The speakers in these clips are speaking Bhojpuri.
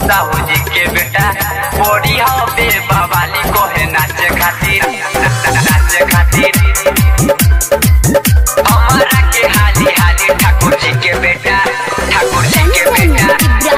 साहू जी के बेटा बोरी हवे बवाली कोहे नाचे खातिर नाचे खातिर हमारा के हाली हाली ठाकुर जी के बेटा ठाकुर जी के बेटा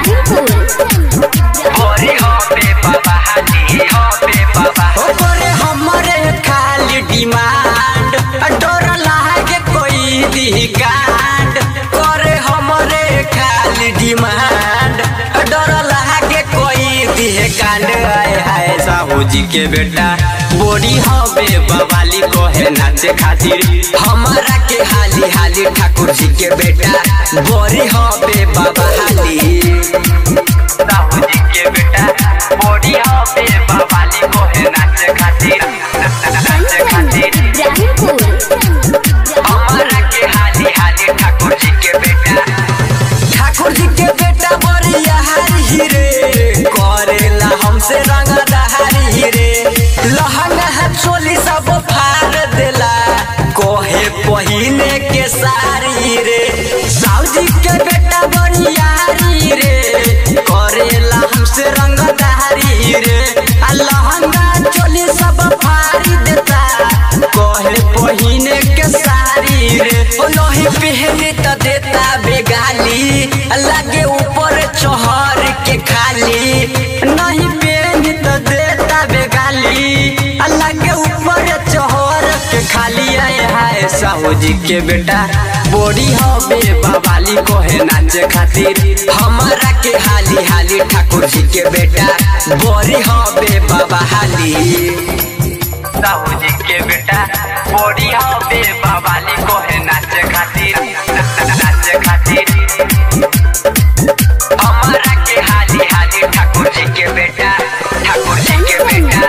बोरी हवे बाबा हाली हवे बाबा ओकरे हमरे खाली डिमांड डर लागे कोई दी कांड करे हमरे खाली डिमांड डर लागे कोई दी कांड आए हाय साहू जी के बेटा बोरी हवे बवाली कोहे नाचे खातिर हमारा के हाली हाली ठाकुर जी के बेटा बोरी हवे बाबा हाली साहू जी के बेटा बोरी हवे बवाली कोहे नाचे खातिर नाचे खातिर हमारा के हाली हाली ठाकुर जी के बेटा ठाकुर जी के बेटा बरिया हरी रे करेला हमसे रंग दहारी रे लहंगा है चोली सब फाड़ देला कोहे पहिने के सारी रे साउजी के बेटा बरिया हरी रे करेला हमसे रंग दहारी रे आ लहंगा चोली सब फाड़ी देता कोहे पहिने के सारी रे ओ लोही पहने त देता बेगाली लागे ऊपर चहर के खाली नहीं पहने त देता बेगाली लागे ऊपर चहर के खाली आए हाय साहू जी के बेटा बोरी हवे बवाली कोहे नाचे खातिर हमारा के हाली हाली ठाकुर जी के बेटा बोरी हवे बाबा हाली साहू जी के बेटा बोरी हवे बवाली कोहे नाचे खातिर नाचे खातिर हमारा के हाली हाली ठाकुर जी के बेटा ठाकुर जी के बेटा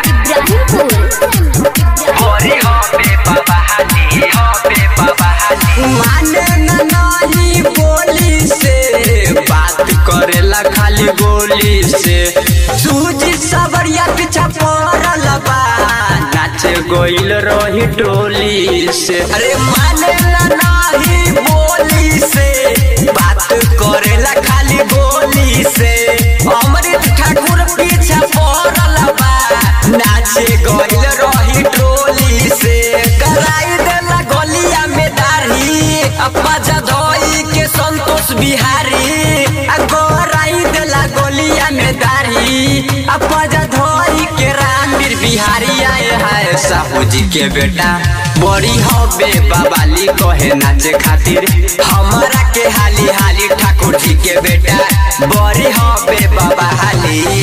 बोरी हवे बाबा हाली हवे बाबा हाली माने न नाही बोली से बात करेला खाली गोली से सूजी सबरिया पीछा पड़ल बा नाचे गोइल रही टोली से अरे माने न नाही बोली से बात करेला खाली गोली से अमृत ठाकुर पीछा पड़ल बा नाचे गोइल रही टोली से कराई देला गलिया में दाढ़ी अपा जधोई के संतोष बिहारी आ गोराई देला गलिया में दाढ़ी अपा जधोई के रामवीर बिहारी आए हाय साहू जी के बेटा बड़ी हवे बवाली कहे नाचे खातिर हमारा के हाली हाली ठाकुर जी के बेटा बड़ी हवे बाबा हाली